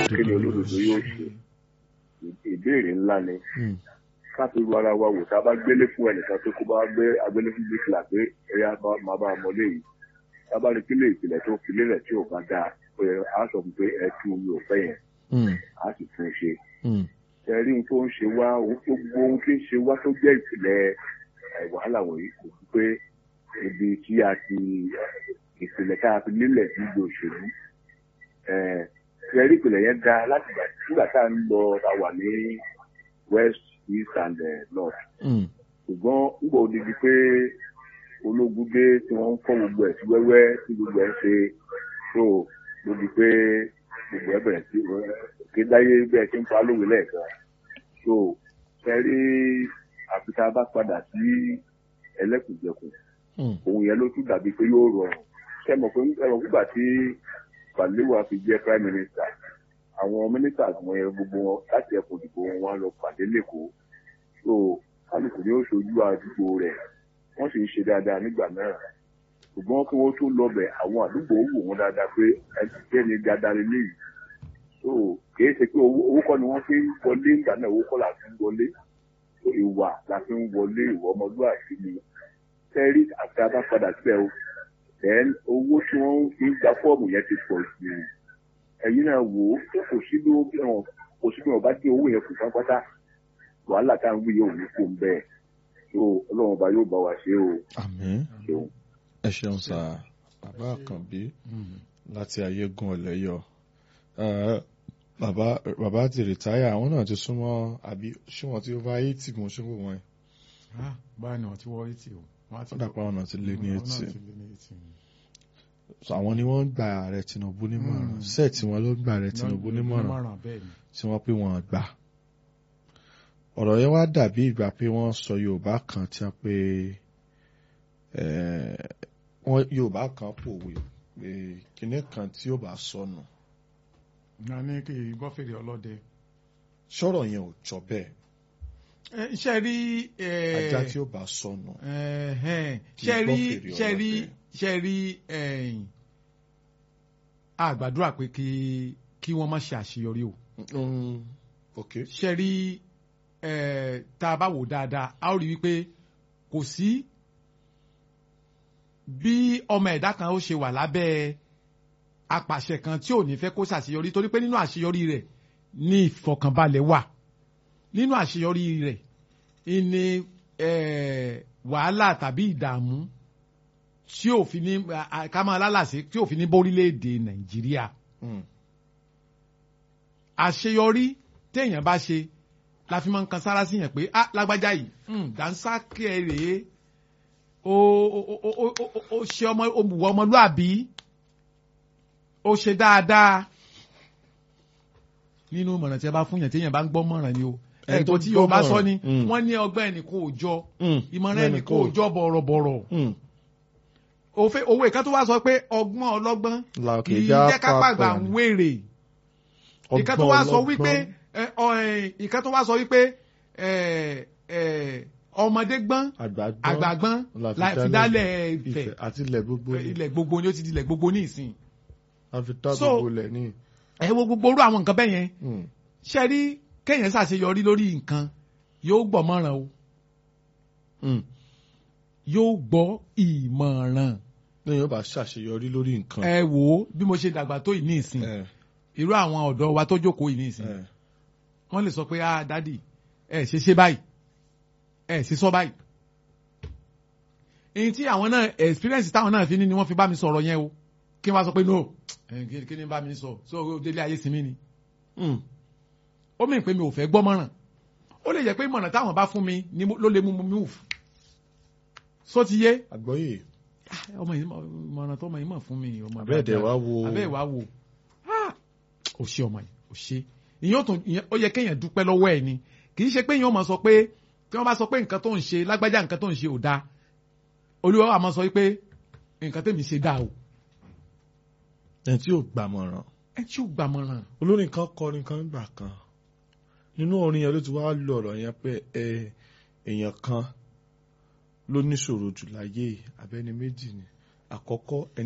kí ni olódodo yóò ṣe ìbéèrè ńlá ni ká fi ru ara wa wò tá a bá gbélé fún ẹnìkan tó kó bá gbé agbélé fún bíkìlà pé ẹyà máa bá a mọlé yìí tá a bá rí kílé ìpìlẹ̀ tó fi lélẹ̀ tí ò bá dáa pé a sọ fún pé ẹ tú omi ò fẹ́ yẹn a sì tún ṣe ẹ̀rí ohun tó ń ṣe wá ohun tó gbogbo ohun tí ń ṣe wá tó jẹ́ ìpìlẹ̀ wàhálà wọ̀nyí kò sí pé ibi tí a ti ìpìlẹ̀ tá a fi lélẹ̀ níbi òṣèlú ẹ̀rí ìpìlẹ̀ yẹn dáa láti gbà nígbà tá a ń lọ ta wà ní west east and uh, north ṣùgbọ́n nígbà ó di di pé ológun dé tí wọ́n ń kọ́ gbogbo ẹ̀ sí wẹ́wẹ́ tí gbogbo ẹ̀ ṣe tó ló di pé gbogbo ẹ̀ bẹ̀rẹ̀ sí kédáyé bẹ́ẹ̀ tí ń pa lówe lẹ́ẹ̀kan tó ẹ̀rí àfi tá a bá padà sí ẹlẹ́kùnjẹkùn òun yẹn ló tún dàbí pé yóò rọrùn ṣe mọ̀ pé ẹ̀rọ nígbà tí Balewa fi jẹ́ prime minister àwọn ministers wọn yẹn gbogbo wọn láti ẹkùn ìdìbò wọn wá lọ pàdé lẹ́kọ̀ọ́ so kálukú ni ó ṣojú àdúgbò rẹ̀ wọ́n sì ń ṣe dáadáa nígbà náà ṣùgbọ́n kí wọ́n tó lọ́bẹ̀ àwọn àdúgbò wò wọ́n dáadáa pé ẹni dáadáa lélẹ́yìí so kìí ṣe pé owó kọ́ ni wọ́n fi ń wọlé nígbà náà owó kọ́ la fi ń wọlé ìwà la fi ń wọlé ìwà ọmọlúwàbí ni tẹ́rí àti abápadà síbẹ̀ o then owó tí wọ́n fi ń gba fọ́ọ̀mù yẹn ti pọ̀ jù ẹ̀yin náà wò ó kò sí bí wọn kò sí bí wọn bá dé owó yẹn kù pátápátá wàhálà tá à ń wí yóò ní kó ń bẹ́ẹ̀ so ọlọ́run ọba yóò bá wa ṣe o. àmín ẹ ṣeun sá bàbá àkànbí láti ayégun ọ̀lẹ́yọ̀ bàbá bàbá ti rìtáyà àwọn náà ti súnmọ́ àbí ṣé wọ́n ti over eighty mo ṣe ń wò wọ́n. báyìí náà ti wọ eighty o. wọ́n dàpọ̀ àwọn náà ti lé ní eighty àwọn ni wọ́n ń gba ààrẹ Tinubu nímọ̀ràn sẹ́ẹ̀tì wọn ló ń gba ààrẹ Tinubu nímọ̀ràn tí wọ́n pé wọ́n gbà ọ̀rọ̀ yẹn wá dàbí ìgbà pé wọ́n sọ Yorùbá kan tí wọ́n pé wọ́n Yorùbá kan pòwe pé kinní kan tí yóò bá sọnù. na ní kí gbọ́ fèrè ọlọ́dẹ. sọ̀rọ̀ yẹn ò jọ bẹ́ẹ̀. ṣe rí. ajá tí yóò bá sọnù. ṣe rí ṣe rí ṣe rí àgbàdúrà pé kí kí wọ́n má ṣe àṣeyọrí o. ṣe rí tá a bá wò dáadáa a ó rí wípé kò sí bí ọmọ ẹ̀dá kan ó ṣe wà lábẹ́ apàṣẹ kan tí ò ní fẹ́ kó ṣàṣeyọrí torí pé nínú àṣeyọrí rẹ̀ ní ìfọ̀kànbalẹ̀ wà nínú àṣeyọrí rẹ̀ ní wàhálà tàbí ìdààmú tí ò fi ní ká máa lálàsí tí ò fi ní bórílẹ̀-èdè Nàìjíríà àṣeyọrí téèyàn bá ṣe la fi máa ń kan sára sí yẹn pé ah lágbájá yìí dánsákẹ́ rèé ó ṣe ọmọ òmùwọ̀ ọmọlúàbí ó ṣe dáadáa nínú mọ̀ràn tí a bá fún yàn tí èèyàn bá ń gbọ́ mọ̀ràn ni o ẹ̀kọ́ tí yóò bá sọ ni wọ́n ní ọgbẹ́ ẹnìkan ò jọ ìmọ̀ràn ẹnìkan ò jọ bọ̀rọ̀bọ̀rọ̀ owó ìkan tó wá sọ pé ọgbọ́n ọlọ́gbọ́n kì í jẹ́ kápá ń wèrè ìkan tó wá sọ wípé ìkan tó wá sọ wípé ọmọdé gbọ́n àgbà gbọ́n láti dálẹ̀ Ifẹ̀ àti ilẹ̀ gbogbo ní ilẹ̀ gbogbo ní ó ti di ilẹ̀ gbogbo ní ìsìn. àfi tá gbogbo lẹ̀ ní. ẹ wo gbogbo orú àwọn nǹkan bẹ́ẹ̀ yẹn ṣe rí kéèyàn ṣàṣeyọrí lórí nǹkan yóò gbọ́ mọ̀ràn o yóò gbọ́ ìmọ̀ràn. ní yóò bá ṣàṣeyọrí lórí nǹkan. ẹ wo bí mo ṣe dàgbà tó yìí ní ìsìn irú àwọn ọ̀dọ́ wa tó jókòó yìí ní ìsìn wọ́n lè sọ pé ah dádì ẹ ṣe ṣe báyìí ẹ sì sọ báyìí èyí tí àwọn náà experience táwọn náà fi ní ni wọ́n fi bá mi sọ̀rọ̀ yẹn o kí wọ́n sọ pé no kí ni bá mi sọ so délé ayé sinmi ni ó mìíràn pé mi ò fẹ́ gbọ́ mọ̀ràn ó lè jẹ́ pé ìmọ̀ràn táwọn bá fún mi ló lè mú mi move so ti yé. àgbọ́yé. ọmọ yìí ìmọ̀ràn tó ọmọ yìí mọ̀ fún mi ọmọ abẹ́ẹ̀dẹ̀ wá wo abẹ́ẹ̀ wá wo ó ṣe ọmọ yìí ó ṣe ìyẹn ó yẹ kéèyàn dúpẹ́ lọ́wọ́ ẹ̀ ni kì í ṣe pé ìyẹn ó máa sọ pé tí wọ́n bá sọ pé nǹkan tó ń ṣe lágbájá nǹkan tó ń ṣe ò dáa olúwa wa máa sọ pé nǹkan tèmi ṣe dáa o. ẹni tí ò gbàmọ̀ràn. ẹni tí ò gbàmọ̀ràn. olórin kan kọrin kan gbà kan nínú orin yẹn ló ti wá lọ ọ̀rọ̀ yẹn pé èèyàn kan ló níṣòro jù láyé abẹ́ni méjì ni àkọ́kọ́ ẹni.